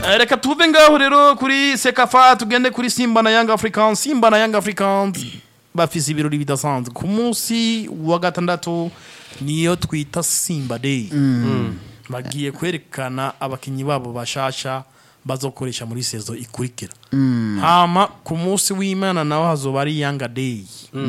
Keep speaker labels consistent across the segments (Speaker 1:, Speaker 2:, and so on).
Speaker 1: Eh, reka tuve ngaho rero kuri sekafa tugende kuri simba na young africans simba na young africans bafise ibirori bidasanzwe ku munsi wa gatandatu niyo twita simba day bagiye kwerekana abakinyi babo bashasha bazokoresha muri sezo ikurikira hama ku munsi w'imana naho hazoba ari yanga day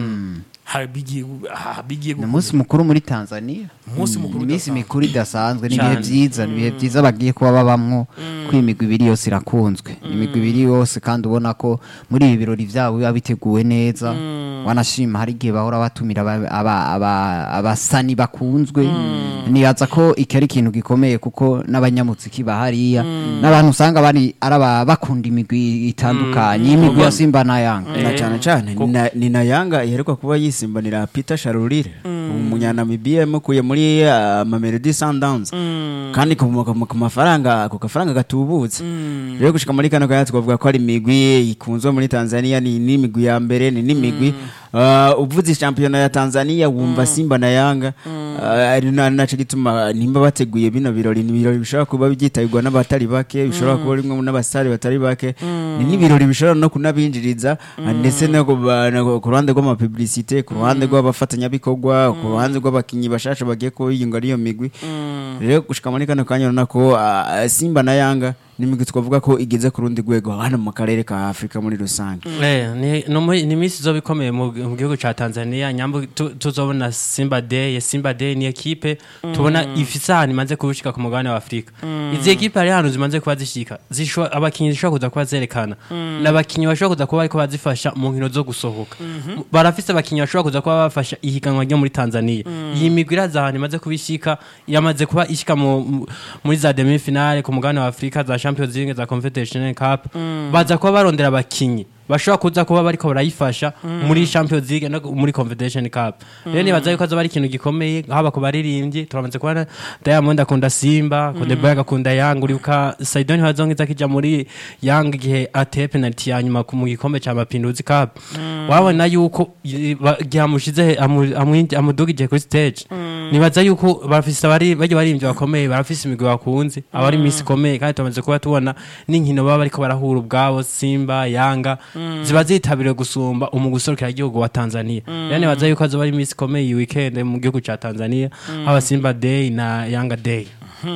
Speaker 1: Ha- bigiye ha- bigiye
Speaker 2: ni
Speaker 1: gukomera.
Speaker 2: umunsi mukuru muri tanzania
Speaker 1: Umunsi mukuru
Speaker 2: iminsi
Speaker 1: udasanzwe.
Speaker 2: mikuru idasanzwe ni ibihe
Speaker 3: Cyane.
Speaker 2: byiza ni ibihe byiza bagiye kuba babamwo ko imigwi ibiri yose irakunzwe imigwi ibiri yose kandi ubona ko muri ibi birori byabo biba biteguwe neza wanashima hari igihe bahora batumira aba- aba- aba- abasani bakunzwe nibaza ko iki ari ikintu gikomeye kuko n'abanyamuziki bahariya n'abantu usanga bari ari aba- bakunda imigwi itandukanye imigwi ya simba na yanga
Speaker 4: na cyane cyane ni na- ni na yanga iheruka kuba yisimbanira peter sharurire umunyanamibiya yamukuye muri uh, mamelodi sundowns kandi ku ku- ku mafaranga ku gafaranga gatubutse rero gushika muri kano kanya twavuga ko ari imigwi ikunzwe muri tanzania ni n'imigwi ya mbere ni n'imigwi uh, uvuze shampiyona ya tanzania wumva simba na yanga uh, ari na- naco gituma nimba bateguye bino birori ni ibirori bishobora kuba byitabirwa n'abatari bake bishobora kuba rimwe n'abasitari batari bake ni n'ibirori bishobora no kunabinjiriza uh, ndetse no ku ba- no ku ruhande rw'amapublicite ku ruhande rw'abafatanyabikorwa ku ruhande rw'abakinnyi bashasha bagiye kubiyunga ari iyo migwi rero gushika muri kano kanya urabona ko uh, simba na yanga ni imigwi twavuga ko igeze ku rundi rwego hano mu karere ka afurika muri rusange
Speaker 3: Eh, ni no muri- ni iminsi izoba ikomeye mu mu gihugu ca Tanzania nyambo tu- tuzobona Simba Day Simba Day ni ekipe tubona ifise ahantu imaze kubushika ku mugabane wa Afrika izi ekipe hari ahantu zimaze kuba zishika zishobora abakinyi zishobora kuza kuba zerekana n'abakinyi bashobora kuza kuba bariko bazifasha mu nkino zo gusohoka barafise abakinyi bashobora kuza kuba bafasha ihiganwa ryo muri Tanzania iyi migwi iraza ahantu imaze kubishika yamaze kuba ishika mu- mu- muri za demi finale ku mugabane wa Afrika za Champions League za Confederation Cup baza kuba barondera abakinyi bashobora kuza kuba bariko barayifasha muri Champions League no muri Confederation Cup rero nibaza yuko azoba ari ikintu gikomeye haba ku baririmbyi turamaze kubona Diamond akunda Simba Konde Boy agakunda Young uribuka Saidoni hazongiza kija muri Young igihe ateye penalty ya nyuma ku mu gikombe ca Mapinduzi Cup wabona yuko i- ba- igihe amushize amu- amwinji- amudugije kuri stage nibaza yuko bafise abari bajya baririmbyi bakomeye barafise imigwi bakunze abari misi ikomeye kandi tumaze kuba tubona n'inkino baba bariko barahura ubwabo Simba Yanga ziba zitabiriwe gusumba umugwi userukira igihugu wa Tanzania rero nibaza yuko azoba ari imisi ikomeye iyi weekend mu gihugu ca Tanzania haba Simba Day na Yanga Day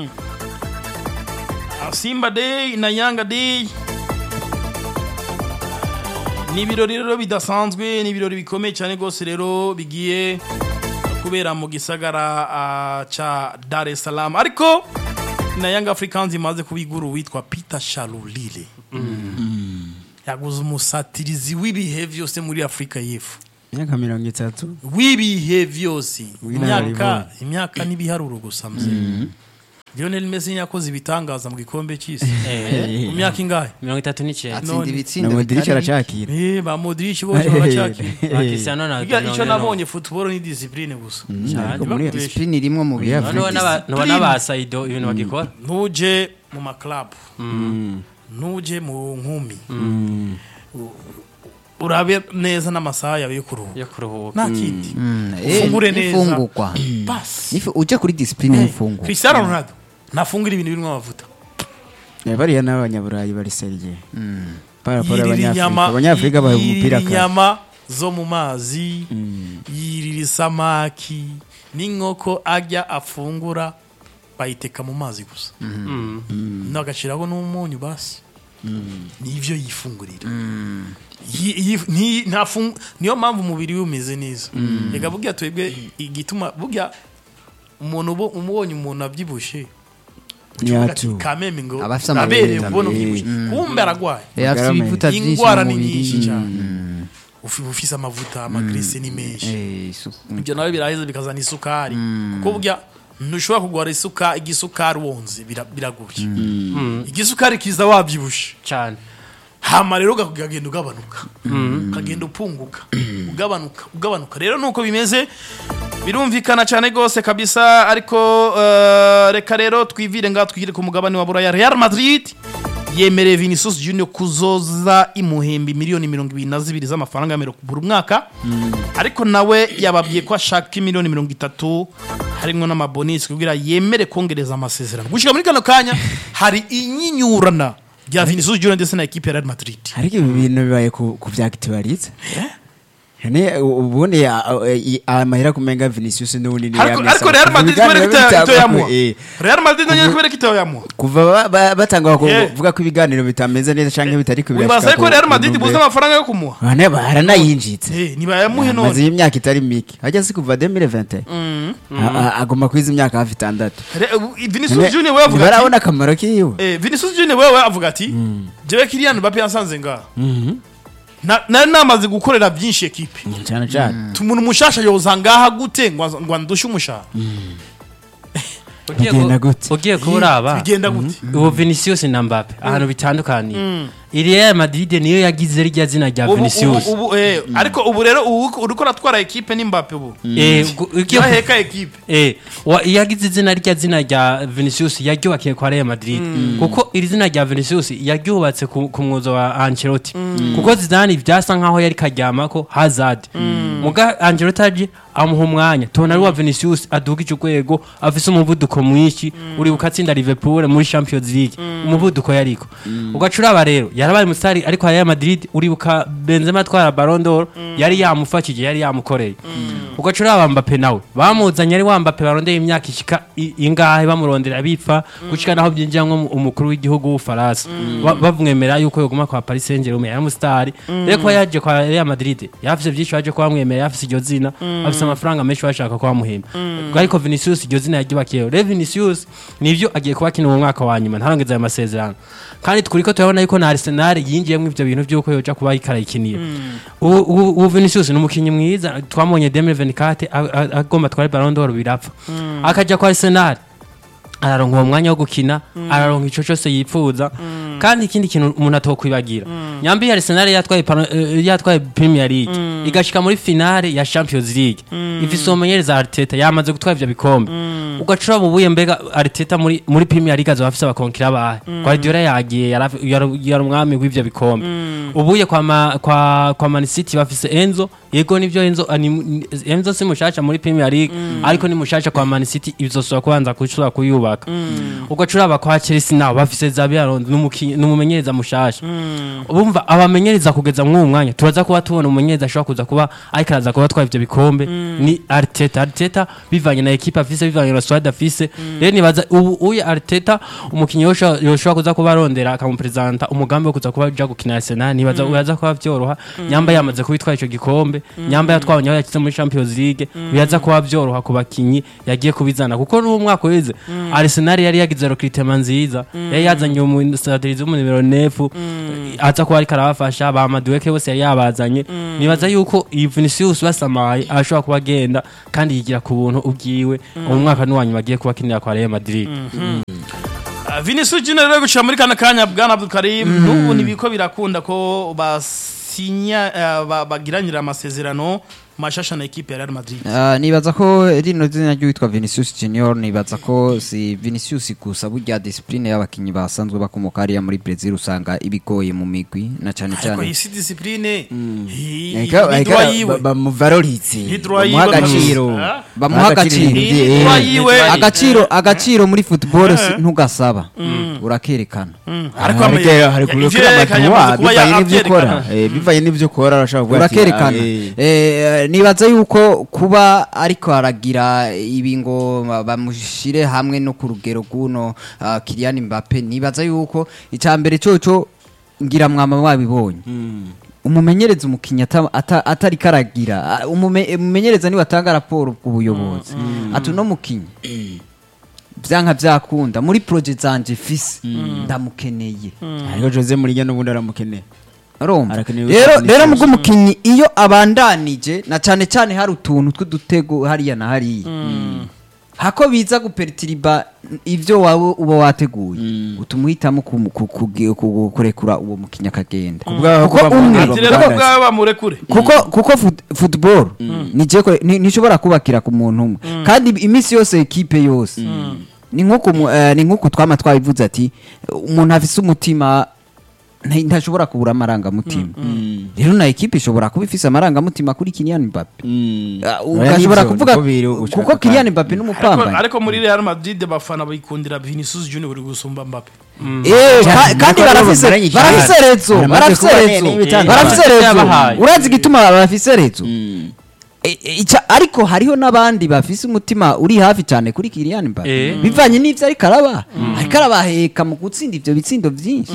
Speaker 1: simba day na yanga day ni ibirori rero bidasanzwe ni ibirori bikomeye cyane rwose rero bigiye kubera mu gisagara ah, ca dar es salaam ariko na yanga africans imaze kubigura uwitwa peter sharulile yaguze umusatirizi w'ibihe byose muri afurika y'epfo
Speaker 4: imyaka mirongo itatu
Speaker 1: w'ibihe byose imyaka
Speaker 4: W'inararibonye.
Speaker 1: imyaka n'ibiharuro gusa mze lionel messi yakoze ibitangaza mu gikombe cy'isi mu myaka ingahe
Speaker 3: mirongo itatu n'icyenda
Speaker 2: atsinda
Speaker 1: none.
Speaker 4: na
Speaker 2: ibitsinda
Speaker 4: modiric
Speaker 2: bitari bike.
Speaker 4: aracakira
Speaker 1: Eh, ba modric bose baracyakira
Speaker 3: ba Cristiano na
Speaker 1: Burya icyo
Speaker 3: Ronaldo.
Speaker 1: nabonye football ni discipline gusa
Speaker 4: ariko muri
Speaker 1: Ntibakubeshe.
Speaker 2: disipline irimwo mu bintu
Speaker 4: Afrika.
Speaker 3: Noneho n'aba- noneho n'aba Saido ibintu bagikora
Speaker 1: ntuje mu maklabu ntuje mu nkumi U- urabe neza n'amasaha yawe yo kuruhuka
Speaker 3: yo kuruhuka
Speaker 1: nta kindi
Speaker 2: Mm, eh,
Speaker 1: ufungure neza
Speaker 2: n'ifungurwa
Speaker 1: basi
Speaker 2: Nifu- uje kuri disipline y'ifungurwa
Speaker 1: cristiano ronaldo ntafungura ibintu birimo amavuta
Speaker 4: Eh, bariya n'abanyaburayi bari serye paraporo
Speaker 1: yirira
Speaker 4: abanyafurika
Speaker 1: inyama
Speaker 4: abanyafurika baha umupira
Speaker 1: yirira
Speaker 4: kare
Speaker 1: inyama zo mu mazi yirira isamaki n'inkoko ajya afungura bayiteka mu mazi gusa nagashyiraho n'umunyu basi nibyo yifungurira Yi- yi- nti- ntafung- niyo mpamvu umubiri we umeze neza reka burya twebwe igituma burya umuntu ubo- umubonye umuntu abyibushye
Speaker 4: Nyatu.
Speaker 1: kameme ngo
Speaker 2: Aba afise
Speaker 1: abereye
Speaker 2: amabere.
Speaker 1: kubona ubyibushye kumbe aragwaye
Speaker 2: Eh, afite
Speaker 4: Garame.
Speaker 2: ibivuta byinshi
Speaker 1: ingwara
Speaker 2: mu
Speaker 1: ni nyinshi
Speaker 2: mubiri
Speaker 1: cyane Ufi- ufise amavuta amagrese ni menshi
Speaker 2: Eh, isuku.
Speaker 1: ibyo nawe biraheza bikazana isukari kuko burya ntushobora kugwara isuka igisukari wonze bira- biragoye igisukari kiza wabyibushe
Speaker 3: cyane
Speaker 1: hama rero uga- ukagenda ugabanuka ukagenda upunguka ugabanuka ugabanuka rero nuko bimeze birumvikana cyane rwose kabisa ariko eh, reka rero twivire ngaha twigire ku mugabane wa buraya real madrid yemereye vinicius junior kuzoza imuhembi miliyoni mirongo ibiri na zibiri z'amafaranga y'amero buri mwaka ariko nawe yababwiye ko ashaka miliyoni mirongo itatu harimo n'amabonisi kugira yemere kongereza amasezerano gushyira muri kano kanya hari inyinyurana rya Vinicius Junior ndetse na ekipe ya Real Madrid
Speaker 4: ariko ibi bintu bibaye ku ku bya akitibaritse ne ubundi a- a- i- amahera kumenga Vinicius n'ubundi ni
Speaker 1: ariko
Speaker 4: ya
Speaker 1: ariko
Speaker 4: Messi.
Speaker 1: Real
Speaker 4: Kuva
Speaker 1: Madrid
Speaker 4: ibiganiro
Speaker 1: kubera ko ita-
Speaker 4: bitangwa-
Speaker 1: itoyamuha
Speaker 4: eh,
Speaker 1: Real Madrid nayo kubera ko itoyamuha
Speaker 4: kuva ba- ba- batangwa
Speaker 1: Yeah.
Speaker 4: kuvuga ko ibiganiro bitameze neza canke bitari ku
Speaker 1: wibaza ko Real Madrid buze amafaranga yo kumuha
Speaker 4: bane baranayinjitse
Speaker 1: Eh, ntibayamuhe none
Speaker 4: maze iyi myaka itari mike hajya si kuva 2020 A- a- agomba kwiza imyaka hafi itandatu
Speaker 1: Re- ubu- Vinicius Junior we avuga ati
Speaker 4: barabona akamaro kiwe
Speaker 1: Eh, Vinicius Junior wewe avuga ati jewe Kylian Mbappe yansanze ngaha Na- nari namaze gukorera byinshi ekipe
Speaker 4: cyane cyane
Speaker 1: umuntu mushasha yoza ngaha gute ngo ngo ndushe umushahara
Speaker 3: Ugiye
Speaker 4: Bigenda
Speaker 3: ku-
Speaker 4: gute?
Speaker 3: ugiye kuraba
Speaker 1: bigenda gute
Speaker 3: ubu Vinicius na Mbappe ahantu bitandukaniye iri Real Madrid niyo yagize rya zina rya
Speaker 1: Ubu-
Speaker 3: Vinicius
Speaker 1: ubu- ubu, eh, ariko ubu rero ubu uriko uratwara ekipe ni Mbappe ubu
Speaker 3: Eh, gu- ugiye-
Speaker 1: yaheka ekipe
Speaker 3: Eh, wa- yagize izina rya zina rya Vinicius yaryubakiye kwa Real Madrid kuko iri zina rya Vinicius yaryubatse ku, ku mwuzo wa Ancelotti kuko Zidane byasa nkaho yari karyamako Hazard muga Ancelotti aje amuha umwanya tubona ari wa Vinicius adugije urwego afise umuvuduko mwinshi uri bukatsinda Liverpool muri Champions League umuvuduko yariko ugacuraba rero yarabaye musitari ariko Real Madrid uribuka Benzema atwara Ballon d'Or yari yamufashije yari yamukoreye ugacuraba Mbappe nawe bamuzanye ari wa Mbappe barondeye imyaka ishika i- ingahe bamurondera bipfa gushika naho byinjiramwo mu- umukuru w'igihugu w'Ufaransa Ba- bamwemera yuko yoguma kwa Paris Saint-Germain yari umusitari rero ko yaje kwa Real Madrid yafise byinshi baje kuba bamwemera yafise iryo zina afise amafaranga menshi bashaka kuba bamuhemba ariko Vinicius iryo zina yaryubakiyeho rero Vinicius nivyo agiye kuba akina mu mwaka wa nyuma ntarongeza ayo masezerano kandi turiko turabona yuko na Arsenal yinjiyemo ivyo bintu by'uko yoja kuba ikarayikinira ubu ubu- ubu Vinicius ni umukinnyi mwiza twamubonye 2024 a- a- agomba twari Ballon d'Or birapfa akaja kwa Arsenal araronka uwo mwanya wo gukina araronka ico cyose yipfuza kandi ikindi kintu umuntu atokwibagira nyambi Arsenal yatwaye pano- eh, yatwaye Premier League igashika muri finale ya Champions League ifise umumenyereza Arteta yamaze gutwara ivyo bikombe ugacura mu buye mbega Arteta muri muri Premier League azoba afise abakonkira bahe Guardiola yagiye yara- yara- yari umwami w'ivyo bikombe ubuye kwa ma, kwa kwa Man City bafise Enzo yego nivyo Enzo ani, ni- Enzo si mushasha muri Premier League ariko ni mushasha kwa Man City izosubira kubanza kushobora kuyubaka ugacura aba kwa Chelsea nabo bafise Xabi Alonso n'umukinyi n'umumenyereza mushasha ubumva abamenyereza kugeza mw'uwo mwanya turaza kuba tubona umumenyereza ashobora kuza kuba ariko araza kuba atwara ivyo bikombe ni Arteta Arteta bivanye na equipe afise bivanye na squad afise rero nibaza ubu uyu Arteta umukinyi yoshobora yoshobora kuza kuba arondera akamupresenta umugambi wo kuza kuba aja gukina Arsenal nibaza uraza kuba vyoroha nyamba yamaze kubitwara ico gikombe nyamba yatwabonye aho yakize muri Champions League biraza kuba vyoroha ku bakinyi yagiye kubizana kuko n'uwo mwaka weze Arsenal yari yagize recruitment nziza yari yazanye umusadirizi w'umu numero 9 aza kuba ariko arabafasha ba Madueke bose yari yabazanye nibaza yuko iyi Vinicius basamaye ashobora kuba agenda kandi yigira ku buntu ubwiwe uwo mwaka n'uwanyuma agiye kuba akinira kwa Real Madrid
Speaker 1: Ah, Vinicius Junior rero gushira muri kana kanya bwana Abdul Karim n'ubu nibiko birakunda ko basinya eh, ba- bagiranira amasezerano mashasha na ekipe ya Real Madrid
Speaker 2: Ah, nibaza ko rino zina ry'uwitwa Vinicius Junior nibaza ko si Vinicius gusa burya discipline y'abakinyi basanzwe bakomoka hariya muri Brazil usanga ibigoye mu migwi na cyane
Speaker 1: ariko
Speaker 2: cyane
Speaker 1: iyi si discipline hi-
Speaker 4: Eka-
Speaker 1: ni
Speaker 4: eka
Speaker 1: droit yiwe
Speaker 4: ba- bamuvaloritse
Speaker 1: Ni droit
Speaker 4: bamuha
Speaker 1: yiwe
Speaker 4: agaciro
Speaker 1: Ah.
Speaker 2: bamuha agaciro
Speaker 1: Ni
Speaker 4: Eh,
Speaker 1: droit yiwe
Speaker 2: agaciro agaciro muri football si- ntugasaba urakerekana
Speaker 1: ariko
Speaker 4: hari
Speaker 1: ama-
Speaker 4: hari
Speaker 1: ya-
Speaker 4: kureka
Speaker 1: ivyo yerekanye
Speaker 4: amaduwa
Speaker 1: amaze kuba
Speaker 4: bivanye n'ivyo
Speaker 1: yavyerekana.
Speaker 4: ukora Eh, bivanye n'ivyo ukora urashobora kuvuga ati,
Speaker 2: urakerekana
Speaker 4: ah, eh,
Speaker 2: Eh, nibaza yuko kuba ariko aragira ibi ngo ba- bamushire hamwe no ku rugero rw'uno ah, Kylian Mbappe nibaza yuko icya mbere coco ngira mwama wabibonye umumenyereza umukinnyi ata- ata- atari karagira Ah, umume- umumenyereza niwe atanga raporo ku buyobozi ati uno mukinnyi byanka byakunda muri proje zanje fise ndamukeneye
Speaker 4: ariko Jose Mourinho n'ubundi aramukeneye
Speaker 2: urumva
Speaker 4: Arakenewe
Speaker 2: rero
Speaker 4: Vinicius.
Speaker 2: rero mubwo umukinnyi iyo abandanije na cyane cyane hari utuntu tw'udutego hariya na hariya hako biza guperitiriba ibyo wawe uba wateguye utuma uhitamo kumu- ku- ku- ku- kurekura uwo mukinnyi akagenda
Speaker 4: Kubwa-
Speaker 2: kuko
Speaker 4: kuba
Speaker 2: umwe
Speaker 4: mu-
Speaker 1: ati rero ko bwaba bamurekure
Speaker 2: kuko kuko fut- football nije ko- ni- ntishobora kubakira ku muntu umwe kandi iminsi yose ekipe yose ni nk'uko mu- eh, ni nk'uko twama twabivuze ati umuntu afise umutima nta- ntashobora kubura amarangamutima rero na ekipe ishobora kuba ifise amarangamutima kuri Kylian Mbappe
Speaker 4: Mm.
Speaker 2: Ah,
Speaker 4: Oya,
Speaker 2: ugashobora
Speaker 4: nivyo,
Speaker 2: kuvuga
Speaker 4: niko biri ugushaka
Speaker 2: kuko Kylian
Speaker 4: kandi.
Speaker 2: Mbappe
Speaker 1: ariko,
Speaker 2: n'umupambanyi
Speaker 1: ariko muri Real Madrid abafana bayikundira Vinicius Junior uri gusumba Mbappe
Speaker 2: Eh,
Speaker 4: Cyane,
Speaker 2: ka- kandi
Speaker 4: nako rero
Speaker 2: barafise
Speaker 4: bamaranye igihe.
Speaker 2: barafise rezo
Speaker 4: Baramaze
Speaker 2: barafise
Speaker 4: kuba
Speaker 2: rezo
Speaker 4: nene y'ibitandukanye.
Speaker 2: barafise
Speaker 3: Eh,
Speaker 2: rezo
Speaker 3: yabahaye.
Speaker 2: urazi igituma barafise rezo
Speaker 4: Mm.
Speaker 2: E- e- ica- ariko hariho n'abandi bafise umutima uri hafi cyane kuri Kylian Mbappe
Speaker 3: Eh.
Speaker 2: bivanye n'ivyo ariko araba ariko arabaheka mu gutsinda ivyo bitsindo vyinshi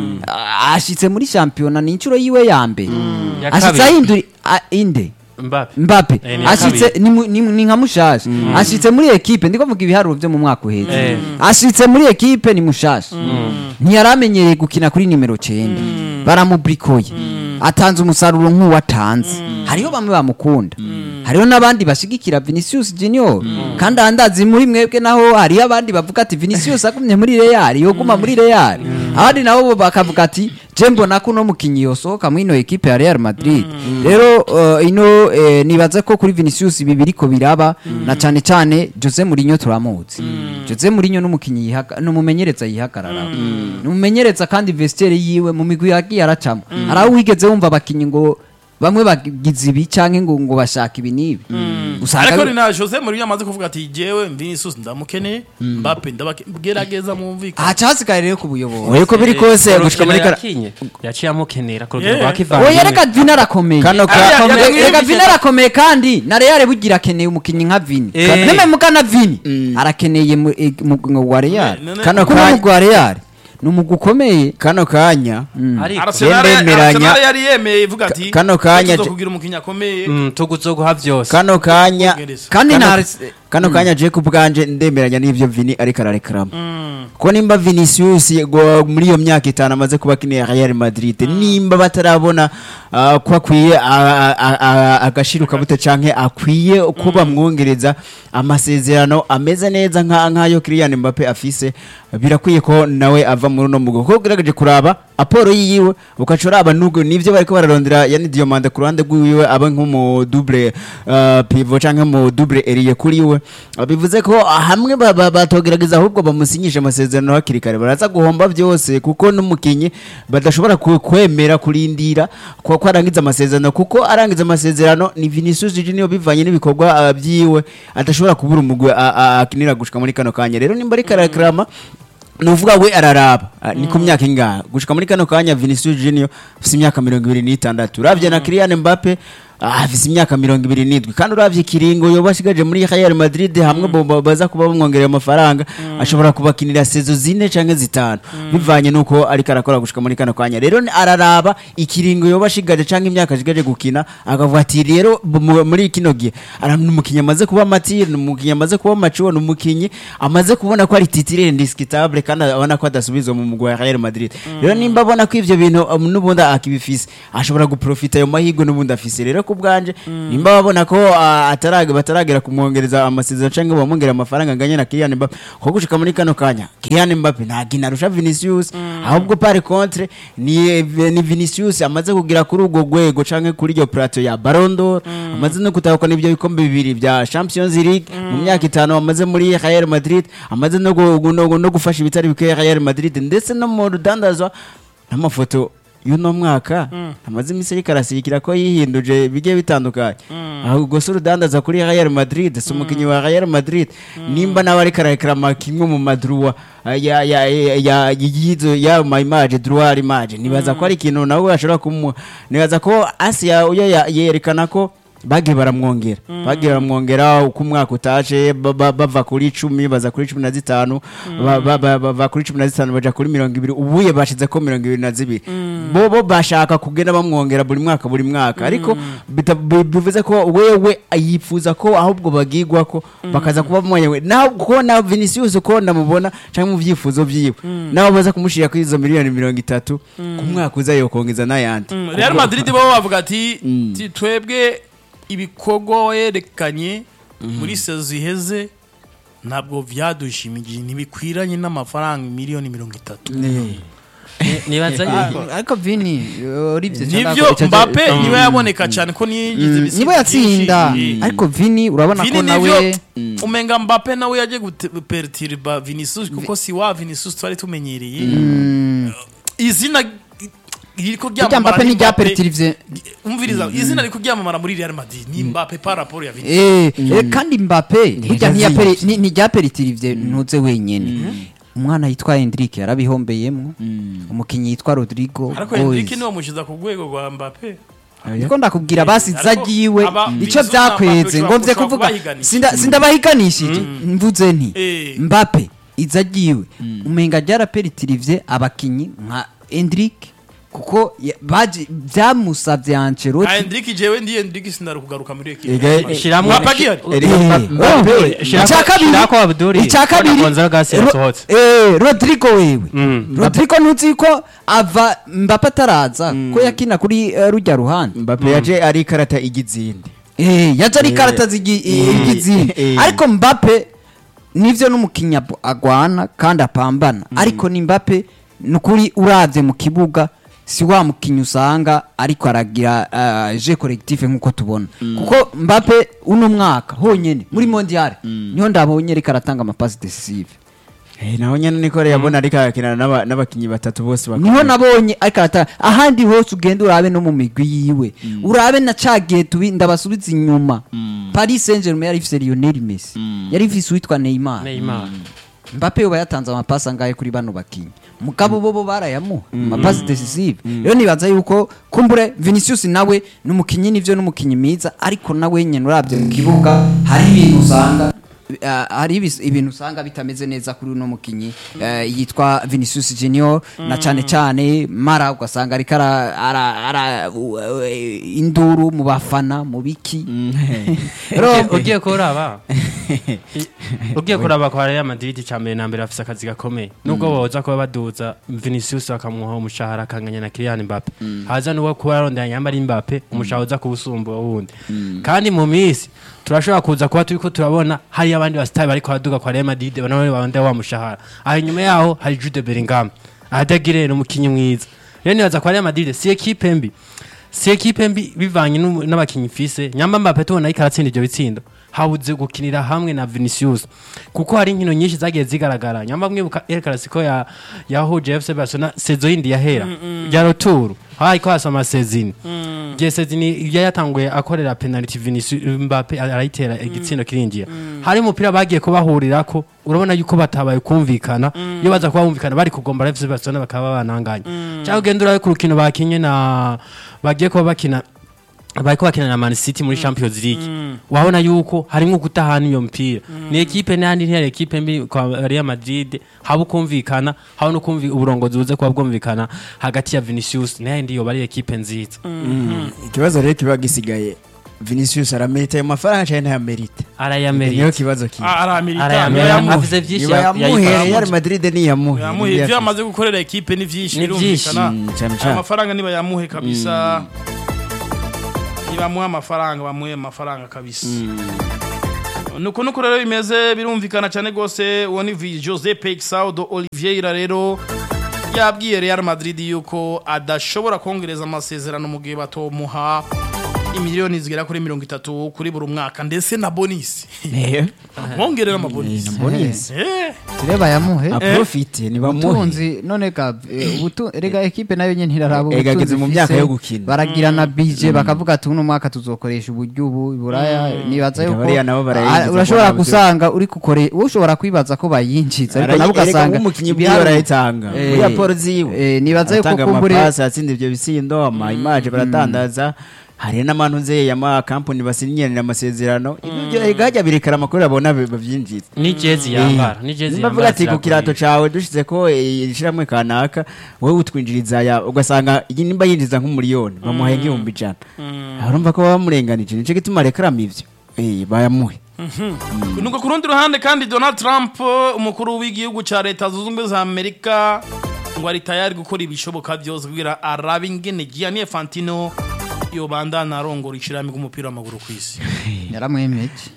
Speaker 2: Ah, ashitse muri shampiyona ni inshuro yiwe ya mbere
Speaker 3: Ya
Speaker 2: ashitse
Speaker 3: kabiri.
Speaker 2: ahindura ah, inde
Speaker 3: Mbappe
Speaker 2: Mbappe
Speaker 3: Eh, ni iya
Speaker 2: ashitse
Speaker 3: kabiri.
Speaker 2: ni mu- ni mu- ni nka mushasha ashitse muri ekipe ndiko mvuga ibiharuro vyo mu mwaka uheze
Speaker 3: Eh.
Speaker 2: ashitse muri ekipe ni mushasha ntiyaramenyereye gukina kuri nimero 9 baramubrikoye atanze umusaruro nk'uwatanze hariho bamwe bamukunda hariho n'abandi bashigikira Vinicius Junior kandi andazi muri mwebwe naho hariho abandi bavuga ati Vinicius agumye muri Real yoguma muri Real abandi nabo bo bakavuga ati je mbona ko uno mukinyi yosohoka muri ino ekipe ya Real Madrid rero uh, ino eh, nibaza ko kuri Vinicius ibi biriko biraba na cane cane Jose Mourinho turamuzi Jose Mourinho n'umukinyi yihaka n'umumenyereza yihagarara n'umumenyereza kandi vestiaire yiwe mu migwi yagiye aracamo araho wigeze wumva abakinyi ngo bamwe bagize ibi canke ngo ngo bashaka ibi n'ibi usanga
Speaker 1: ariko
Speaker 2: bi-
Speaker 1: ni na Jose Mourinho amaze kuvuga ati jewe Vinicius ndamukeneye Mbappe ndabagerageza mwumvikane
Speaker 2: haca hasigaye rero ku buyobozi
Speaker 4: Oya, uko biri kose
Speaker 3: Urukino
Speaker 4: gushika muri kara
Speaker 3: yakinye yaciye amukenera ku rugero
Speaker 1: Yeah.
Speaker 3: rwa
Speaker 2: oya
Speaker 3: kivandimwe
Speaker 2: reka Vini arakomeye
Speaker 4: Kano ka-
Speaker 1: Ariya-
Speaker 2: Arakomeye,
Speaker 1: yagiye
Speaker 2: reka
Speaker 1: bigenda-
Speaker 2: Vini arakomeye kandi na Real bugira akeneye umukinyi nka Vini
Speaker 3: Eh.
Speaker 2: neme muka na Vini arakeneye mu eh, mu mu wa Real
Speaker 1: None-
Speaker 4: Kano
Speaker 2: kuko
Speaker 4: kanya-
Speaker 2: mu wa Real ni umugwi ukomeye
Speaker 4: kano kanya
Speaker 3: ariko
Speaker 1: Arsenal
Speaker 4: Ndemeranya.
Speaker 1: Arsenal yari yemeye ivuga ati
Speaker 4: Kano kanya-
Speaker 1: kugira umukinnyi akomeye
Speaker 3: mm, tuguzoguha vyose
Speaker 4: kano kanya
Speaker 1: Bwongereza.
Speaker 2: kandi
Speaker 4: Kano-
Speaker 2: na
Speaker 4: kano kanya je ku bwanje ndemeranya n'ivyo Vini ariko ararekarama ko nimba Vinicius go muri iyo myaka itanu amaze kuba akinira Real Madrid nimba batarabona ah, ko akwiye ah, ah, ah, agashiruka bute canke akwiye ko bamwongereza amasezerano ameze neza nka nkayo Kylian Mbappe afise birakwiye ko nawe ava muri uno mugo ko ugerageje kuraba aporo yiwe ukaca uraba nubwo nivyo bariko bararondera yani Diomande ku ruhande rwiwe aba nk'umu double uh, pivot canke mu double ailier kuri we Ah, bivuze ko ah, hamwe ba- ba- batogerageza ahubwo bamusinyisha amasezerano hakiri kare baraza guhomba byose kuko n'umukinyi badashobora ku- kwemera kurindira ko ko arangiza amasezerano kuko arangiza amasezerano ni Vinicius Junior bivanye n'ibikorwa ah, byiwe adashobora kubura umugwe ah, ah, akinira gushika muri kano kanya rero nimba ari karakrama nuvuga we araraba Ah, ni ku myaka ingahe gushika muri kano kanya Vinicius Junior afise imyaka mirongo ibiri n'itandatu uravye na Kylian Mbappe ah, afise imyaka mirongo ibiri n'indwi kandi uravye ikiringo yoba ashigaje muri Real Madrid hamwe bo- bo- baza kuba bamwongerera amafaranga ashobora kubakinira sezo zine canke zitanu bivanye nuko ariko arakora gushika muri kano kanya rero ni- araraba ikiringo yoba ashigaje canke imyaka ashigaje gukina akavuga ati rero bu- mu- muri kino gihe ara- ni umukinyi amaze kuba matire ni umukinyi amaze kuba macuwo ni umukinyi amaze kubona ko ari titire indiscutable kandi abona ko adasubizwa mu mugwi wa Real Madrid rero nimba abona ko ivyo bintu um, n'ubundi akibifise ashobora guprofita ayo mahirwe n'ubundi afise rero ku bwanje nimba babona ko ah, atarage bataragera kumwongereza amasezerano canke bamwongera amafaranga anganye na Kylian Mbappe ko gushika muri kano kanya Kylian Mbappe nta ginarusha Vinicius ahubwo par contre ni ni Vinicius amaze kugira kuri ubwo rwego canke kuri iyo plateau ya Ballon d'Or amaze no gutahukana ibyo bikombe bibiri bya Champions League mu myaka itanu amaze muri Real Madrid amaze no gu- no, no gufasha ibitari bikwiye Real Madrid ndetse no mu rudandazwa n'amafoto y'uno mwaka amaze iminsi ariko arasikira ko yihinduje bigiye bitandukanye ahubwo si urudandaza kuri Real Madrid si umukinnyi wa Real Madrid nimba nawe ariko ararekarama kimwe mu madruwa ah, ya ya ya ya yizo ya ma image droit image nibaza ko ari ikintu nawe ashobora kumu nibaza ko Asia uyo ya- yerekana ko bagiye baramwongera bagiye baramwongera uko umwaka utaje ba- ba- bava kuri icumi baza kuri cumi na zitanu ba- ba- ba- bava kuri cumi na zitanu baja kuri mirongo ibiri ubuye bashize ko mirongo ibiri na zibiri bo bo bashaka kugenda bamwongera buri mwaka buri mwaka ariko bita- bi- bivuze ko wewe yifuza ko ahubwo bagigwa ko bakaza kuba mwenyewe naho ko na Vinicius ko ndamubona cyangwa mu byifuzo byiwe naho baza kumushira kuri izo miliyoni mirongo itatu ku mwaka uza yokongeza n'ayandi
Speaker 1: Mm, Real Madrid bo bavuga ati ti- twebwe ibikorwa werekanye muri sezo iheze ntabwo vyadushimije ntibikwiranye n'amafaranga miliyoni mirongo itatu
Speaker 3: Ni- nibaza yuko
Speaker 2: ariko Vini urivye
Speaker 1: nivyo Mbappe niwe yaboneka cyane ko niyigize ibisigo
Speaker 2: nibo yatsinda
Speaker 1: byinshi.
Speaker 2: ariko Vini urabona
Speaker 1: Vini
Speaker 2: ko nawe
Speaker 1: nivyo umenga Mbappe nawe yaje gupertiriba Vinicius kuko si wa Vinicius twari tumenyereye izina iriko
Speaker 2: irya
Speaker 1: ryamamara
Speaker 2: mbappe
Speaker 1: ni
Speaker 2: n'irya
Speaker 1: Mbappe.
Speaker 2: peritirivye
Speaker 1: umviriza izina riko ryamamara muri Real Madrid ni Mbappe par rapport ya Vinicius
Speaker 2: Eh, eh, kandi mbappe burya
Speaker 4: Ntiyazivye.
Speaker 2: ntiyaperi- ni- ntiryaperitirive ntuze wenyene umwana yitwa Hendrick yarabihombeyemwo umukinyi yitwa Rodrigo
Speaker 1: ariko
Speaker 2: Boys.
Speaker 1: Enrique niwe mushiza ku rwego rwa Mbappe
Speaker 2: niko ndakubwira basi
Speaker 1: Ariko
Speaker 2: zagiwe
Speaker 1: aba-
Speaker 2: ico
Speaker 1: Vinicius
Speaker 2: vyakweze
Speaker 1: Mbappe
Speaker 2: ngo mvye
Speaker 1: ushobora
Speaker 2: kuvuga
Speaker 1: kubahiganisha.
Speaker 2: sinda- sindabahiganishije mvuze nti
Speaker 1: Eh.
Speaker 2: mbappe izagiwe umenga ryaraperitirive abakinyi nka Hendrick kuko ya- baje- vyamusavye Ancelotti
Speaker 1: Ah, Enrique jewe ndi Enrique sinari kugaruka muri equipe
Speaker 4: Ega-
Speaker 3: Shiramwo-
Speaker 1: Mbappe agihari
Speaker 4: Erega
Speaker 2: Eh,
Speaker 4: Mbappe-
Speaker 3: Mbappe,
Speaker 2: oh,
Speaker 3: shirako-
Speaker 2: icya kabiri-
Speaker 3: shirako Abdul,
Speaker 2: icya kabiri
Speaker 3: Bona Gonzalo Garcia
Speaker 2: Ro-
Speaker 3: yasohotse.
Speaker 2: eh, Rodrigo wewe
Speaker 3: Mm.
Speaker 2: Rodrigo ntuzi ko ava Mbappe ataraza ko yakina kuri eh, rujya ruhande
Speaker 4: Mbappe yaje ari ikarata igizindi
Speaker 2: Eh, yaje ari
Speaker 4: Eh,
Speaker 2: karata zigi-
Speaker 4: eh,
Speaker 2: igizini
Speaker 4: eh.
Speaker 2: ariko Mbappe nivyo n'umukinya abo- agwana kandi apambana ariko ni Mbappe nukuri uravye mu kibuga si wa mukinya usanga ariko aragira uh, je collectif nkuko tubona kuko Mbappe uno mwaka honyene muri mondial niho ndabonye ariko aratanga amapasi decisive
Speaker 4: Eh, naho nyene niko yabona ariko arakinana n'aba- n'abakinyi batatu bose
Speaker 2: niho
Speaker 4: bakomeye.
Speaker 2: nabonye ariko aratanga ahandi hose ugenda urabe no mu migwi yiwe urabe na cagihe tubi ndabasubiza inyuma Paris Saint-Germain yari ifise Lionel Messi yari ifise uwitwa Neymar
Speaker 3: Neymar
Speaker 2: Mbappe yoba yatanze amapasi angahe kuri bano bakinyi mugabo bo bo barayamuha amapasi decisive rero nibaza yuko kumbure Vinicius nawe n'umukinyi nivyo n'umukinyi mwiza ariko nawe nyene uravye mu kibuga hari ibintu usanga Uh, hari ibis- ibintu usanga bitameze neza kuri uno mukinyi uh, yitwa Vinicius Junior na cane cane mara ugasanga ariko ara, ara, ara uh, uh, induru mu bafana mu biki
Speaker 3: Ugiye- ugiye kuraba ugiye kuraba kwa Real Madrid cya mbere na mbere afise akazi gakomeye nubwo boza kuba baduza Vinicius bakamuha umushahara akanganya na Kylian Mbappe haza nuwo kuba arondera nyambara Mbappe umushahara uza kubusumba wundi kandi mu minsi turashobora kuza kuba turiko turabona hari abandi basitari bariko baduga kwa Real Madrid banone babonda wa mushahara aho inyuma yaho hari Jude Bellingham ahadagire umukinyi mwiza rero nibaza kwa Real Madrid si ekipe mbi si ekipe mbi bivanye n'umu- n'abakinyi mfise nyamba Mbappe tubona ariko aratsinda ivyo bitsindo habuze gukinira hamwe na Vinicius kuko hari inkino nyinshi zagiye zigaragara nyamba mwibuka El Clasico ya yahuje FC Barcelona sezo yindi yahera ya retour hariko hasa amasezini igihe sezini iyo yatanguye akorera penalty Vinicius Mbappe arayitera igitsindo kirinjira hari umupira bagiye kubahurirako urabona yuko batabaye kumvikana iyo baza kuba bumvikana bari kugombora FC Barcelona bakaba bananganya cyangwa ugenda urabe ku rukino bakinye na bagiye kuba bakina bariko bakina na Man City muri Champions League wabona yuko harimo gutahana iyo mpira ni ekipe n'andi ntiyari ekipe mbi kwa Real Madrid haba ukumvikana haba no kumvi uburongozi buze kuba bwumvikana hagati ya Vinicius n'ayandi yoba ari ekipe nziza
Speaker 4: ikibazo rero kiba gisigaye Vinicius aramerita ayo mafaranga cyane ntayamerita niyo
Speaker 3: arayamerita
Speaker 4: kibazo kiba
Speaker 1: aramirita
Speaker 3: arayamerita
Speaker 1: yamuhe
Speaker 3: afise vyinshi
Speaker 4: niba yamuhe
Speaker 3: yayikoramo.
Speaker 4: Real Madrid niyamuhe
Speaker 1: yamuhe
Speaker 4: Niyo
Speaker 1: ibyo
Speaker 4: yafise.
Speaker 1: yamaze gukorera ekipe ni vyinshi
Speaker 3: Ni vyinshi,
Speaker 1: birumvikana
Speaker 4: mm, cane
Speaker 1: Aya
Speaker 4: cane.
Speaker 1: mafaranga niba yamuhe kabisa nibamuhe amafaranga bamuhe amafaranga kabisa nuko nuko rero bimeze birumvikana cyane rwose uwo ni Vi- Jose Peixaudo Oliveira rero yabwiye Real Madrid yuko adashobora kongereza amasezerano mu gihe batomuha imiliyoni zigera kuri mirongo itatu kuri buri mwaka ndetse na bonisi
Speaker 4: Eh,
Speaker 1: mwongerera amabonisi
Speaker 4: bonus.
Speaker 1: Eh.
Speaker 2: tureba yamuhe
Speaker 4: aprofite nibamuhe
Speaker 2: ubutunzi none ka eh, ubutu rega ekipe nayo nyene ntiraraba
Speaker 4: Ega
Speaker 2: ubutunzi
Speaker 4: ageze mu
Speaker 2: ifise.
Speaker 4: myaka yo gukina.
Speaker 2: baragira na bije bakavuga ati uno mwaka tuzokoresha uburyo ubu iburaya nibaza
Speaker 4: Ega
Speaker 2: yuko
Speaker 4: bariya nabo barayinjiza
Speaker 2: Ah,
Speaker 4: ko
Speaker 2: urashobora
Speaker 4: ntabwo-
Speaker 2: gusanga uri kukore ushobora kwibaza ko bayinjiza ariko nabo
Speaker 4: Arayi- erega
Speaker 2: ugasanga
Speaker 4: nk'umukinyi bwiwe
Speaker 2: ibiharuro-
Speaker 4: arayitanga
Speaker 2: Eh,
Speaker 4: muri raporo ziwe
Speaker 2: eh, nibaza yuko
Speaker 4: aratanga
Speaker 2: kumbure
Speaker 4: amapasi atsinda ivyo bisindo ama image baratandaza hari n'abantu nzeye ama kampani basinyiranira amasezerano ibyo ega hajya birekera amakuru abona bavyinjiza
Speaker 3: ni jezi yambara ni jezi
Speaker 4: nimba
Speaker 3: yambara
Speaker 4: avuga ati ku kirato cawe dushize ko eh, ishiramwe kanaka wowe utwinjiriza ya ugasanga iyi nimba yinjiza nk'umuriyoni bamuhaye nk'ibihumbi ijana urumva ko baba bamurenganije nico gituma arekaramo ivyo Eh, bayamuhe
Speaker 1: nuko ku rundi ruhande kandi donald trump umukuru w'igihugu cya leta zunze ubumwe za amerika ngo ari tayari gukora ibishoboka byose kugira arabe ingene gianni fantino yobandana arongora ishirahamwe ry'umupira w'amaguru ku isi
Speaker 2: yaramwemeje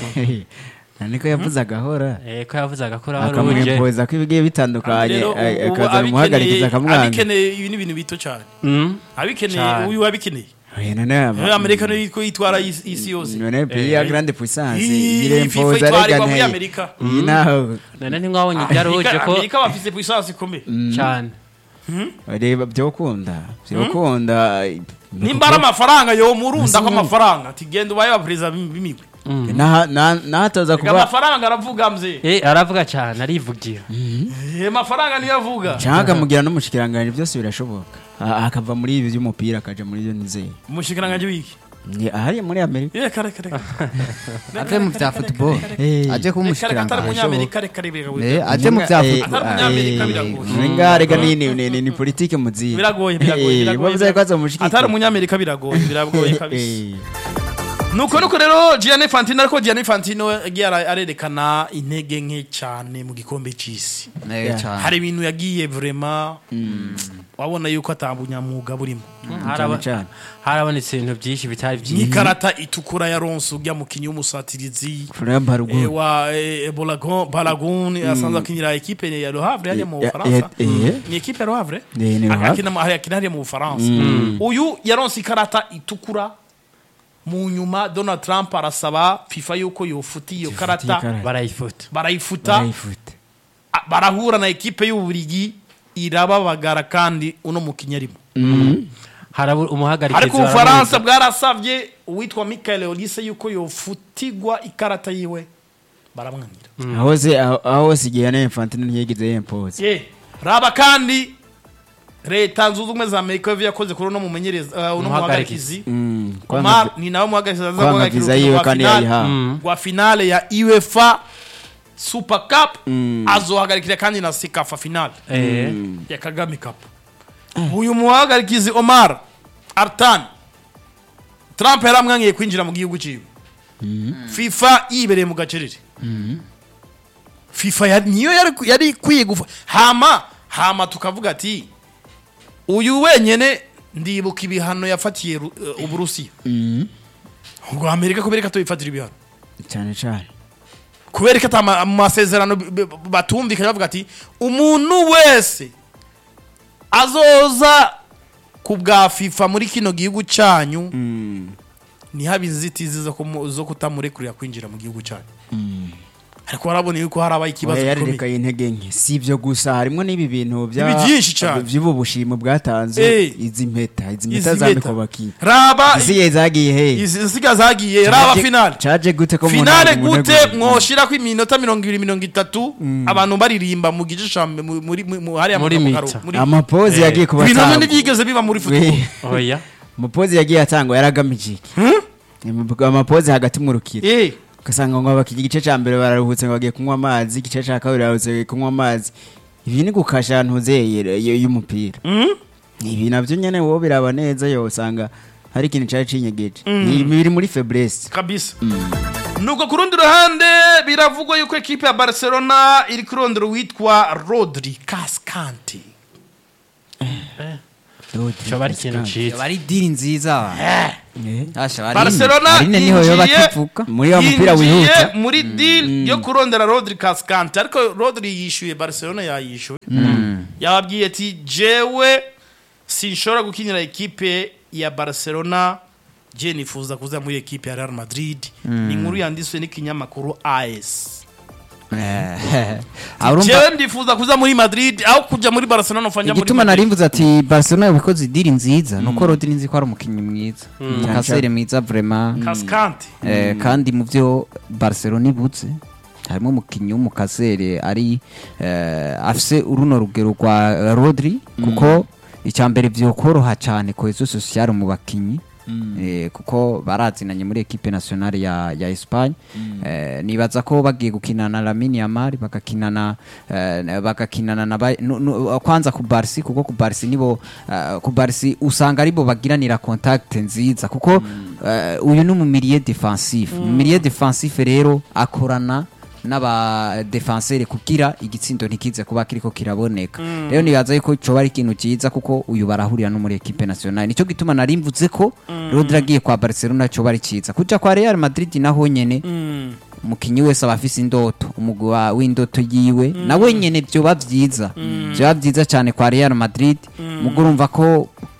Speaker 4: niko yavuze agahora
Speaker 3: eh ko yavuze agakora ruje
Speaker 4: akamwempoza ko ibigiye bitandukanye
Speaker 1: Rero
Speaker 4: eh,
Speaker 1: ubu
Speaker 4: akaza
Speaker 1: abikeneye
Speaker 4: bimuhagarikiza akamwanga
Speaker 1: abikeneye ibi ni ibintu bito cyane
Speaker 3: Mm.
Speaker 1: abikeneye
Speaker 3: Cyane.
Speaker 1: uyu wabikeneye
Speaker 4: Oya, none aba-
Speaker 1: Rero amerika niyo yitwa- yitwara isi isi yose
Speaker 4: none pays ya grande puissance
Speaker 1: Iyi
Speaker 4: irempoza
Speaker 1: FIFA itwarirwa muri
Speaker 4: regane
Speaker 1: Amerika.
Speaker 4: iyi naho
Speaker 3: none ntimwabonye ibyaruje
Speaker 1: Amerika
Speaker 3: ko
Speaker 1: Amerika bafise puissance ikomeye
Speaker 3: cyane
Speaker 4: reba byokunda byokunda
Speaker 1: nimba ari amafaranga yo murunda ko amafaranga ati genda ubaye wa perezida b'imigwi
Speaker 4: Naha- na- nahataza
Speaker 1: Reka
Speaker 4: kuba
Speaker 1: amafaranga aravuga mze
Speaker 3: Eh, aravuga cyane arivugira
Speaker 1: Eh, amafaranga niyo avuga
Speaker 4: cyangwa akamugira n'umushikiranganji byose birashoboka A- akava muri ibi by'umupira akaja muri byo nizeye
Speaker 1: umushikiranganji wiki
Speaker 4: Ni ahari muri amerika
Speaker 1: reka reka reka
Speaker 2: ave mu bya football
Speaker 4: Eh.
Speaker 2: aje kuba
Speaker 1: reka reka atari
Speaker 2: umushikiranganji
Speaker 1: umunyamerika reka reka
Speaker 2: Eh, aje mu bya
Speaker 4: Eh,
Speaker 2: football
Speaker 1: Atari umunyamerika
Speaker 4: eh,
Speaker 1: biragoye.
Speaker 4: nga reka ni ni ni- ni ni politike muziye
Speaker 1: biragoye biragoye
Speaker 4: Eh,
Speaker 1: biragoye
Speaker 4: bavuze ko azomushigikira.
Speaker 1: atari umunyamerika biragoye biragoye kabisa
Speaker 4: Eh,
Speaker 1: nuko nuko rero Gianni Infantino ariko Gianni Infantino yagiye ara- arerekana intege nke cyane mu gikombe cy'isi
Speaker 2: Eh,
Speaker 4: Yeah.
Speaker 2: cyane.
Speaker 1: hari ibintu yagiye vraiment wabona yuko atabunyamwuga burimo
Speaker 3: Haraba-
Speaker 4: cyane.
Speaker 3: harabonetse ibintu byinshi bitari byinshi
Speaker 1: n'ikarata itukura ya ronse ujya mukinnyi w'umusatirizi
Speaker 4: Florian Balogun.
Speaker 1: eh, wa eh, Balagon- Balagun asanzwe akinira ekipe ya Le Havre hariya mu
Speaker 4: Ya-
Speaker 1: Bufaransa
Speaker 4: ya- eh.
Speaker 1: ni ekipe ya Le Havre
Speaker 4: Eh, ni Le Havre.
Speaker 1: akina hari akina hariya mu Bufaransa uyu yaronse ikarata itukura mu nyuma Donald Trump arasaba FIFA yuko yofuta iyo karata
Speaker 4: ikarata.
Speaker 3: barayifuta
Speaker 1: barayifuta
Speaker 4: Barayifute.
Speaker 1: a- barahura na ekipe y'uburigi irababagara kandi uno mukinnyi arimo
Speaker 3: harabura umuhagarikizi
Speaker 1: ariko ubufaransa bwarasabye uwitwa Michael Olise yuko yofutigwa ikarata yiwe baramwangira
Speaker 4: aho se aho aho hose igihe na infantino ntiyigeze yempoza
Speaker 1: ye raba kandi leta zunze ubumwe za amerika yo yakoze kuri uno mumenyereza uh, uno
Speaker 3: Umuhagarikizi.
Speaker 1: muhagarikizi
Speaker 4: kwanga
Speaker 1: omar ni nawe muhagarikizi aza
Speaker 4: kwanga
Speaker 1: guhagarika
Speaker 4: viza
Speaker 1: urukino
Speaker 4: yiwe
Speaker 1: rwa
Speaker 4: kandi
Speaker 1: finale
Speaker 4: yayihawe
Speaker 1: rwa finale ya uefa super cup azohagarikira kandi na sikafa finale ya kagame cup uyu muhagarikizi omar artan trump yaramwangiye kwinjira mu gihugu cyiwe fifa yibereye mu gacerere fifa yari- niyo yari yari ikwiye gufa hama hama tukavuga ati uyu wenyene ndibuka ibihano yafatiye Ru- eh, uburusiya ubwo amerika kubera ko atubifatira ibihano
Speaker 4: cyane cyane
Speaker 1: kubera ko atama- mu masezerano b- b- batumvikanye bavuga ati umuntu wese azoza ku bwa fifa muri kino gihugu cyanyu ntihabe inzitizi zo kumu- zo kutamurekurira kwinjira mu gihugu cyanyu ariko warabona yuko harabaye ikibazo
Speaker 4: oya
Speaker 1: gikomeye
Speaker 4: yarerekaye intege nke si ibyo gusa harimo n'ibi bintu bya
Speaker 1: Ibi byinshi cyane.
Speaker 4: by'ubu bushimo bwatanze
Speaker 1: Eh.
Speaker 4: izi mpeta izi
Speaker 1: Izi
Speaker 4: mpeta
Speaker 1: mpeta.
Speaker 4: zambikwa bakiye
Speaker 1: raba
Speaker 4: iziye zagiye he
Speaker 1: izi nsiga zagiye raba finale
Speaker 4: caje gute ko
Speaker 1: finale
Speaker 4: umuntu
Speaker 1: gute
Speaker 4: amutegura?
Speaker 1: mwoshirako iminota mirongo ibiri mirongo itatu abantu baririmba mu gice ca mbe- mu- muri mu- mu- hariya mu-
Speaker 3: Muri
Speaker 1: mu
Speaker 3: mita.
Speaker 1: karo- muri-
Speaker 4: amapozi
Speaker 3: Eh.
Speaker 4: yagiye kuba
Speaker 1: ibintu bimwe
Speaker 4: atangwa.
Speaker 1: ntibyigeze biba muri football
Speaker 4: We,
Speaker 3: oya
Speaker 4: amapozi yagiye atangwa yaragamije iki amapozi hagati mu rukiro
Speaker 1: Eh,
Speaker 4: ugasanga ngo abakiriya igice cya mbere bararuhutse ngo bagiye kunywa amazi igice cya kabiri bararuhutse bagiye kunywa amazi ibi ni gukasha ahantu huzeye y'umupira ibi nabyo nyine wowe biraba neza yo usanga hari ikintu cyari cinyegeje ibi biri muri febrese
Speaker 1: kabisa nuko ku rundi ruhande biravugwa yuko ekipe ya barcelona iri kurondera uwitwa rodri kaskante
Speaker 3: coba ari ikintu ciza
Speaker 2: bari diri nziza Asha, Aline-
Speaker 1: barcelona
Speaker 2: Aline niho yoba
Speaker 1: yinjiye
Speaker 2: akivuka
Speaker 4: Muri wa mupira
Speaker 1: yinjiye
Speaker 4: wihuta.
Speaker 1: muri deal yo kurondera rodri kaskante ariko rodri yishyuye barcelona yayishyuye yababwiye ati jewe sinshobora gukinira ekipe ya barcelona je nifuza kuza muri ekipe ya real madrid ni inkuru yanditswe n'ikinyamakuru as
Speaker 2: Eh, urumva
Speaker 1: jewe ndifuza kuza muri madrid aho kujya muri barcelona ufanja muri
Speaker 2: igituma
Speaker 1: Madrid.
Speaker 2: nari mvuze ati barcelona yabikoze idiri nziza nuko rodri nzi ko ari umukinnyi mwiza kasere mwiza vraiment
Speaker 1: kaskante
Speaker 2: Eh, kandi mu byo barcelona ibuze harimo umukinnyi w'umukasere ari eh, afise uruno rugero rwa eh, rodri kuko icya mbere byokoroha cyane kohezo sosiyale mu bakinnyi Eh, kuko barazinanye muri ekipe nationale ya, ya Espagne eh, nibaza ko bagiye gukinana na Lamine Yamal bagakinana eh, bagakinana na ba- nu- nu- kwanza ku Barca kuko ku Barca nibo eh, ku Barca usanga aribo bagiranira contact nziza kuko eh, uyu ni mu milieu defensif mu milieu defensif rero akorana n'aba defenseur kugira igitsindo ntikize kuba kiriko kiraboneka rero nibaza yuko coba ari ikintu cyiza kuko uyu barahurira no muri equipe nationale nico gituma nari mvuze ko Rodri agiye kwa Barcelona coba ari cyiza kuja kwa Real Madrid naho nyene umukinnyi wese aba afise indoto umugwi wa- w'indoto yiwe nawe nyene vyoba vyiza vyoba vyiza cyane kwa Real Madrid mugo urumva ko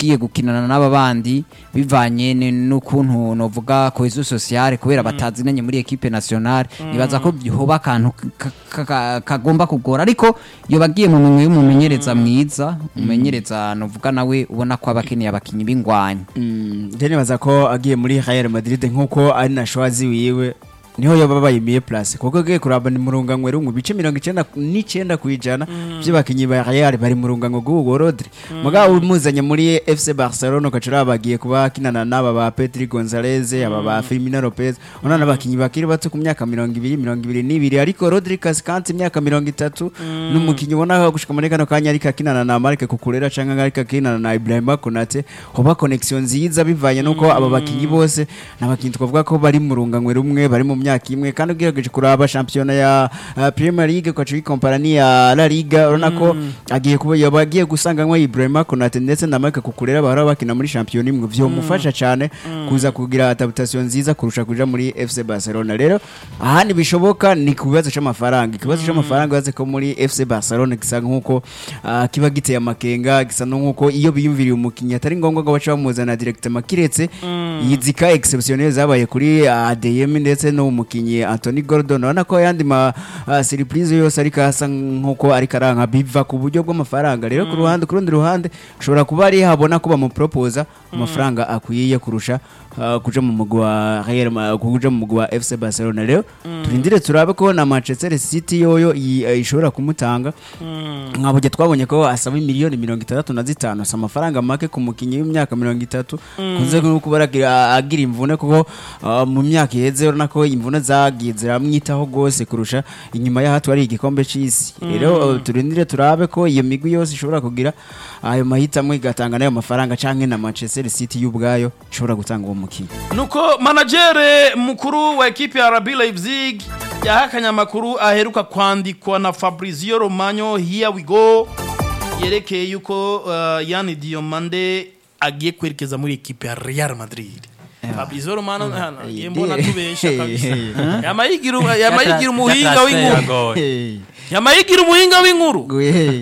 Speaker 2: ugiye gukinana n'aba bandi bivanye ni- n'ukuntu novuga cohesion sociale kubera batazinanye muri equipe nationale nibaza ko hoba akantu ka- ka- ka- kagomba kugora ariko iyo bagiye mu minwe y'umumenyereza mwiza umumenyereza novuga nawe ubona ko aba akeneye abakinyi b'ingwanyi
Speaker 4: njye nibaza ko agiye muri Real Madrid nk'uko ari na shwazi wiwe niho yoba bayimiye place kuko agiye kuraba ni murunganwe rumwe ibice mirongo icenda n'icenda ku ijana by'abakinyi ba Real bari mu runganwe rw'uwo Rodri mugabo umuzanye muri FC Barcelona ukacura bagiye kuba akinana n'aba ba Pedri Gonzalez aba ba Firmino Lopez ona n'abakinyi bakiri bato ku myaka mirongo ibiri mirongo ibiri n'ibiri ariko Rodri Cascante imyaka mirongo itatu n'umukinyi ubona gushika muri kano kanya ariko akinana na Marc Cucurella canke ariko akinana na Ibrahima Konate hoba connection nziza bivanye nuko aba bakinyi bose n'abakinyi twavuga ko bari mu runganwe rumwe bari mu myaka imwe kandi ugerageje kuraba shampiyona ya uh, Premier League ukaca uyikompara n'iya La Liga urabona ko agiye kuba yaba agiye gusanganywa Ibrahima Konate ndetse na Marc Cucurella bahora bakina muri shampiyona imwe vyomufasha cane kuza kugira adaptation nziza kurusha kuja muri FC Barcelona rero ahandi bishoboka ni ku bibazo c'amafaranga ikibazo c'amafaranga baze ko muri FC Barcelona gisa nk'uko ah, kiba giteye amakenga gisa nk'uko iyo biyumviriye umukinnyi atari ngombwa ngo bace bamuzana directement kiretse yizika exceptionnel zabaye kuri ADM ndetse no umukinnyi Anthony Gordon urabona ko yandi ma ah, surprise yose ariko asa nk'uko ariko aranka biva ku buryo bw'amafaranga rero ku ruhande ku rundi ruhande ushobora kuba ari habona ko bamuproposa amafaranga akwiye kurusha ah, kuja mu mugwi wa Real Ma- kuja mu mugwi wa FC Barcelona rero turindire turabe ko na Manchester City yoyo i- eh, ishobora kumutanga nkabujya twabonye ko asaba miliyoni mirongo itandatu na zitanu si amafaranga make ku mukinnyi w'imyaka mirongo itatu kunze no kuba aragira- agira imvune kuko ah, mu myaka iheze urabona ko imvune zagiye ziramwitaho rwose kurusha inyuma y'aho twari igikombe c'isi rero eh, turindire turabe ko iyo migwi yose ishobora kugira ayo mahitamo igatanga n'ayo mafaranga canke na Manchester City y'ubwayo ishobora gutanga uwo mukinnyi
Speaker 1: nuko manajere mukuru wa ekipi ya RB Leipzig yahakanye amakuru aheruka kwandikwa na Fabrizio Romano here we go yerekeye yuko uh, Yani Diomande agiye kwerekeza muri ekipi ya Real Madrid Fabrizio Romano hano agiye mbona tubesha kabisa yamayigira yamayigira umuhinga w'inkuru yamayigira umuhinga w'inkuru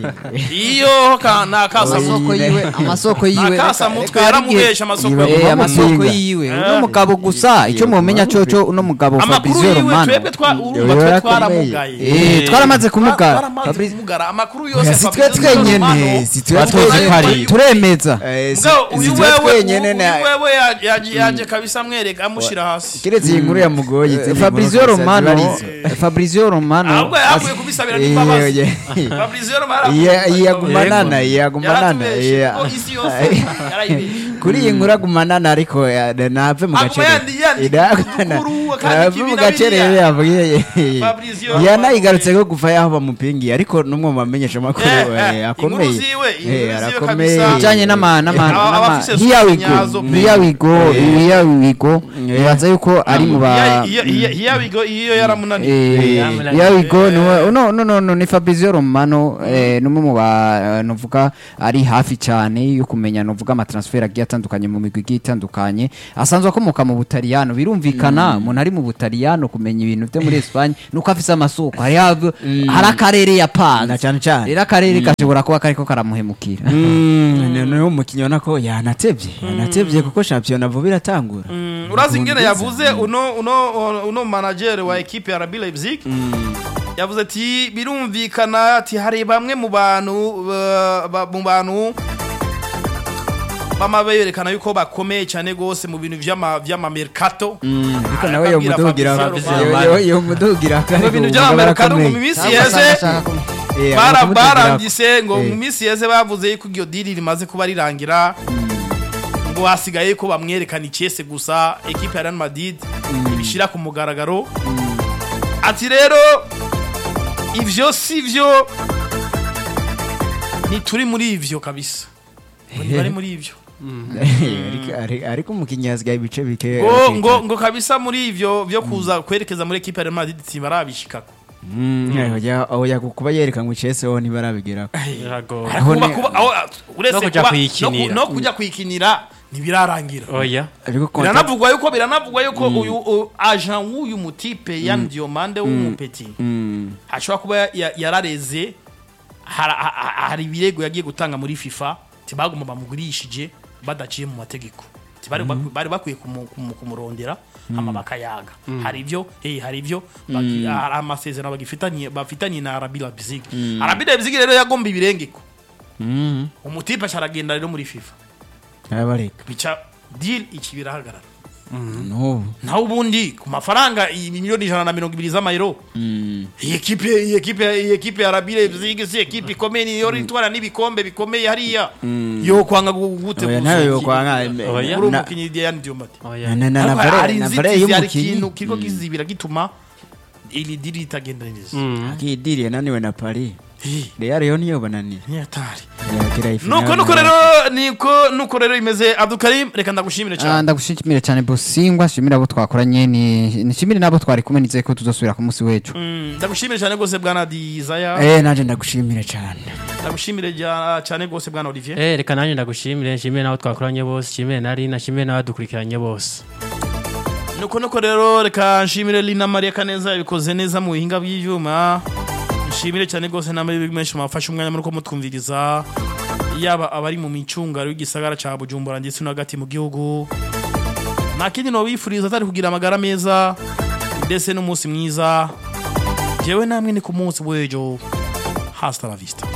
Speaker 1: iyo ka nakasa
Speaker 2: amasoko yiwe amasoko yiwe
Speaker 1: nakasa mutwe yaramubesha amasoko
Speaker 2: Eh,
Speaker 1: yiwe.
Speaker 2: amasoko yiwe uno mugabo gusa icyo mumenya coco uno mugabo
Speaker 1: amakuru
Speaker 2: Fabrizio
Speaker 1: yiwe
Speaker 2: Romano
Speaker 1: twebwe twa urumva
Speaker 4: Yoyo
Speaker 1: twe
Speaker 4: yarakomeye.
Speaker 1: twaramugaye
Speaker 2: Eh, twaramaze kumugara
Speaker 1: twaramaze
Speaker 2: Fabrizio-
Speaker 1: kumugara amakuru yose
Speaker 4: si twe
Speaker 1: Fabrizio
Speaker 4: twenyene
Speaker 1: Romano,
Speaker 4: si twe
Speaker 3: Batoze
Speaker 1: twayo-
Speaker 3: ko ari-
Speaker 1: twayo-
Speaker 2: turemeza
Speaker 4: Eh, si-
Speaker 1: Mugabo
Speaker 4: si
Speaker 1: uyu
Speaker 4: twe
Speaker 1: wewe
Speaker 4: twenyene
Speaker 1: uyu
Speaker 4: na-
Speaker 1: wewe ya- yaje yaje kabisa amwereka amushyira hasi
Speaker 4: kiretse iyi nkuru yamugoye
Speaker 2: Eh,
Speaker 4: izindi
Speaker 2: Fabrizio
Speaker 4: nkuru kabisa
Speaker 2: Romano
Speaker 4: zibarizo.
Speaker 2: Fabrizio Romano
Speaker 1: ahubwo yavuye kubisabira
Speaker 4: Eh,
Speaker 1: n'imbabazi
Speaker 4: eh,
Speaker 1: Fabrizio Romano
Speaker 4: Iya-
Speaker 1: aravuga
Speaker 4: iya
Speaker 1: ko-
Speaker 4: gumanana iya gumanana
Speaker 1: yaratubeshe
Speaker 4: iya.
Speaker 1: ko isi yose yarayibeshe
Speaker 4: kuri iyi nkuru agumanana ariko ya- nave mu
Speaker 1: Aguma
Speaker 4: gace
Speaker 1: yandi- yandi udukuru, kandi
Speaker 4: nave
Speaker 1: ikibi
Speaker 4: mu
Speaker 1: na
Speaker 4: gace
Speaker 1: biriya.
Speaker 4: rero yavuye
Speaker 1: Fabrizio
Speaker 4: yanayigarutse ko kuva yaho bamupingiye ariko n'umwe mu bamenyesha amakuru
Speaker 1: Eh, eh,
Speaker 4: eh, akomeye
Speaker 1: inkuru ziwe, inkuru
Speaker 4: Eh,
Speaker 1: ziwe
Speaker 4: arakomeye
Speaker 1: kabisa.
Speaker 2: bijanye n'ama n'ama
Speaker 1: Aba-
Speaker 2: n'ama
Speaker 1: abafise
Speaker 2: here we
Speaker 1: source
Speaker 2: go
Speaker 1: nyazo pe.
Speaker 2: here we go here we go nibaza yuko ari mu ba
Speaker 1: hiyabigo iyo yaramunaniye
Speaker 2: Eh,
Speaker 3: Yamunaniye.
Speaker 2: here we go no no no no no ni Fabrizio Romano eh, numwe mu ba novuga ari hafi cyane yo kumenya novuga ama transfer agiye atandukanye mu migwi igiye itandukanye asanzwe akomoka mu Butaliyano birumvikana umuntu ari mu Butaliyano kumenya ibintu byo muri Espagne nuko afise amasoko hari hab- hari akarere yapanze
Speaker 4: na cyane cyane
Speaker 2: rero akarere gashobora kuba kariko karamuhemukira
Speaker 4: niyo umukinnyi ubona ko yanatebye yanatebye kuko shampiyona vuba iratangura
Speaker 1: urazi ingene yavuze uno uno uno manager wa ekipe ya RB Leipzig yavuze ati birumvikana ati hari bamwe mu bantu ba- ba- mu bantu bama berekana yuko bakomeye cyane gose mu bintu vy'ama vy'ama mercato
Speaker 4: ariko nawe yo
Speaker 1: Akabwira
Speaker 4: mudugira
Speaker 1: Fabrizio
Speaker 4: yo-
Speaker 1: Romano.
Speaker 4: yo- yo mudugira
Speaker 1: mu bintu vy'ama mercato mu minsi yeze
Speaker 4: Eh,
Speaker 1: bara
Speaker 4: aramudugira-
Speaker 1: barandise ngo
Speaker 4: Eh.
Speaker 1: mu minsi yeze bavuze yuko iryo diri rimaze kuba rirangira ngo hasigaye ko bamwerekana icese gusa ekipe ya Real Madrid ibishira ku mugaragaro ati rero ivyo si vyo ntituri muri ivyo kabisa ngo ntibari muri ivyo
Speaker 4: Ariko- ari- ariko umukinnyi yasigaye ibice bike
Speaker 1: ngo ngo ngo kabisa muri ivyo vyo kuza kwerekeza muri ekipe ya Real Madrid tibarabishikako
Speaker 4: Mm, eh, oya- oya kuba yerekanwe icese ho ntibarabigeraho
Speaker 3: Biragoye.
Speaker 4: Aho
Speaker 1: kuba
Speaker 4: ni-
Speaker 1: kuba aho uretse
Speaker 3: No kuja
Speaker 1: kuba-
Speaker 3: kuyikinira.
Speaker 1: no- no kujya kuyikinira ntibirarangira
Speaker 3: oya
Speaker 4: ariko konta-
Speaker 1: biranavugwa yuko biranavugwa yuko uyu u- agent w'uyu mutipe Yan Diomande w'umupeti
Speaker 4: Mm,
Speaker 1: ashobora kuba ya- yarareze hara- ha- ha- hari ibirego yagiye gutanga muri FIFA tibaguma bamugurishije badaciye mu mategeko Ati bari bakwi- bari bakwiye kumu- kumu- kumurondera hama bakayaga hari ibyo eh hari ibyo baki- hari amasezerano bagifitanye bafitanye na Arabi Leipzig Arabi Leipzig rero yagomba ibirengeko
Speaker 4: Mm.
Speaker 1: umutipe aragenda rero muri FIFA
Speaker 4: arabareka
Speaker 1: bica deal iki birahagarara
Speaker 4: n'ubu
Speaker 1: naho ubundi ku mafaranga iyi miliyoni ijana na mirongo ibiri z'amayero
Speaker 4: Mm.
Speaker 1: iyi ekipe iyi ekipe iyi ekipe ya Rabi Leipzig si ekipe ikomeye niyo itwara n'ibikombe bikomeye hariya yo kwanga gute
Speaker 4: oya nawe yokwanga
Speaker 3: Oya.
Speaker 1: uri
Speaker 4: na-
Speaker 1: umukinnyi Diane Diomati
Speaker 3: Oya.
Speaker 4: na- na- na
Speaker 1: Ariko
Speaker 4: vare-
Speaker 1: hari
Speaker 4: na vare
Speaker 1: inzitizi hari
Speaker 4: y'umukinyi
Speaker 1: ikintu kiriko kizibira gituma iri diri itagenda neza
Speaker 4: akidiri yananiwe na Paris
Speaker 1: Eh,
Speaker 4: Real yo niyo bananiye
Speaker 1: ni hatari
Speaker 4: yagira ifinale
Speaker 1: nuko nuko rero niko nuko rero imeze Abdukarim reka ndagushimire
Speaker 2: Ah,
Speaker 1: cyane
Speaker 2: ndagushimire cyane bosingwa nshimire abo twakoranye ni nshimire nabo twari kumwe nizeye ko tuzosubira ku munsi w'ejo
Speaker 1: Mm, ndagushimire cyane rwose bwana Desire
Speaker 4: eh nanje ndagushimire cyane
Speaker 1: ndagushimire ja- cyane rwose bwana Olivier
Speaker 3: Eh, reka nanjye ndagushimire nshimire n'abo twakoranye bose nshimire na Rina nshimire n'abadukurikiranye bose
Speaker 1: nuko nuko rero reka nshimire Lina Maria Kaneza yabikoze neza mu buhinga bw'ivyuma nshimire cyane rwose namwe menshi mwafashe umwanya muri ko mutwumviriza yaba abari mu micungaro y'igisagara ca Bujumbura ndetse no hagati mu gihugu nta kindi nobifuriza atari kugira amagara meza ndetse n'umunsi mwiza jewe namwe ni ku munsi w'ejo hasta la vista